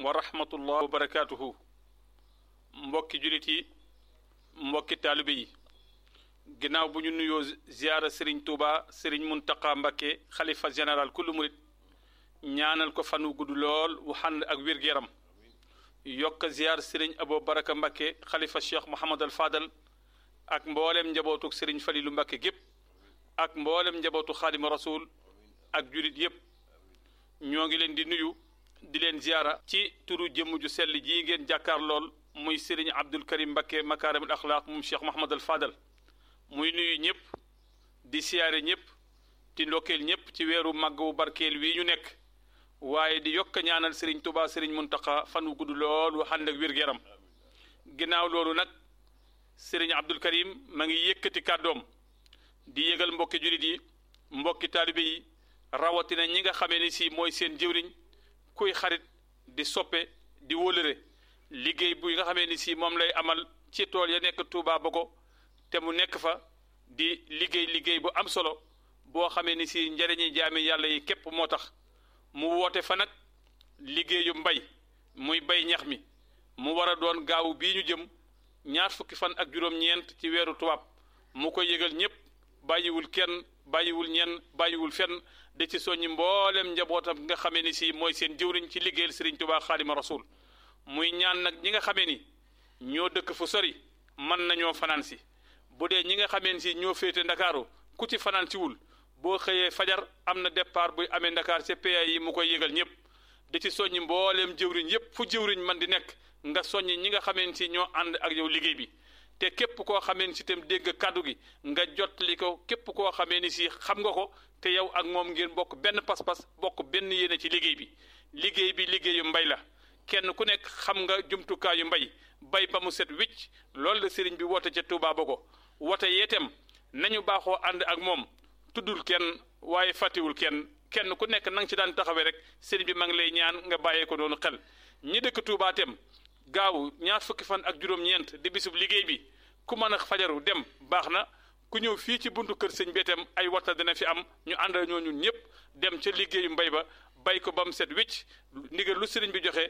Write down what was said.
wa rahmatullah wa barakaatuhu mbokki julit yi mbokki taalibe yi ginnaaw bu ñu nuyoo ziyaara sëriñ Touba sëriñ Muntaqa Mbakke xalifa général kullu murit ñaanal ko fan wu gudd lool wu xànd ak wér-gu-yaram yokk ziyaar sëriñ Abo Baraka Mbakke xalifa cheikh Mouhamad al Fadal ak mboolem njabootu sëriñ Falilu Mbakke gépp ak mboolem njabootu xaadima rasul ak julit yépp ñoo ngi leen di nuyu di leen ziyaara ci turu jëmm ju sell jii ngeen jàkkaar lool muy sëriñ Abdul Karim Mbakke makaarimul axlaaq moom cheikh Mouhamad al Fadal muy nuyu ñëpp di siyaare ñëpp di ndokkeel ñëpp ci weeru màgg wu barkeel wii ñu nekk waaye di yokk ñaanal sëriñ Touba sëriñ Muntaqa fan wu gudd lool wu ànd ak wér-gu-yaram ginnaaw loolu nag sëriñ Abdul Karim ma ngi yëkkati kàddoom di yëgal mbokki julit yi mbokki taalibe yi rawatina ñi nga xamee ni si mooy seen jëwriñ kuy xarit di soppe di wólëre liggéey bu nga xamee ni si moom lay amal ci tool ya nekk Touba Bogo te mu nekk fa di liggéey liggéey bu am solo boo xamee ni si njëriñi jaami yàlla yi képp moo tax mu woote fa nag liggéeyu mbay muy bay ñax mi mu war a doon gaawu bii ñu jëm ñaar fukki fan ak juróom-ñeent ci weeru tubaab mu ko yëgal ñépp bàyyiwul kenn bàyyiwul ñenn bàyyiwul fenn da ci soññi mboolem njabootam nga xamee ni si mooy seen jëwriñ ci liggéeyal Sëriñ Tuubaa Xaadima Rasuul muy ñaan nag ñi nga xamee ni ñoo dëkk fu sori mën nañoo fanaan si bu dee ñi nga xamee ni si ñoo féete ndakaaru ku ci fanaan si wul boo xëyee fajar am na départ buy amee ndakaar ca PA yi mu koy yëgal ñëpp di ci soññi mbooleem jëwriñ yépp fu jëwriñ man di nekk nga soññi ñi nga xamee si ñoo ànd ak yow liggéey bi te képp koo xamee ni si itam dégg kàddu gi nga jottali ko képp koo xamee ni si xam nga ko te yow ak moom ngeen bokk benn pas-pas bokk benn yéene ci liggéey bi liggéey bi liggéeyu mbay la kenn ku nekk xam nga jumtukaayu mbay bay ba mu set wicc loolu la sëriñ bi woote ca Touba Bogo woote yeetem nañu baaxoo ànd ak moom tuddul kenn waaye fàttiwul kenn kenn ku nekk na nga ci daan taxawee rek sëriñ bi ma ngi lay ñaan nga bàyyee ko noonu xel ñi dëkk Touba tem gaaw ñaar fukki fan ak juróom-ñeent di bisub liggéey bi ku mën a fajaru dem baax na ku ñëw fii ci buntu kër sëñ bi itam ay waxta dina fi am ñu ànd ñoo ñun ñëpp dem ca liggéeyu mbay ba bay ko ba mu set wicc ndigal lu sëriñ bi joxe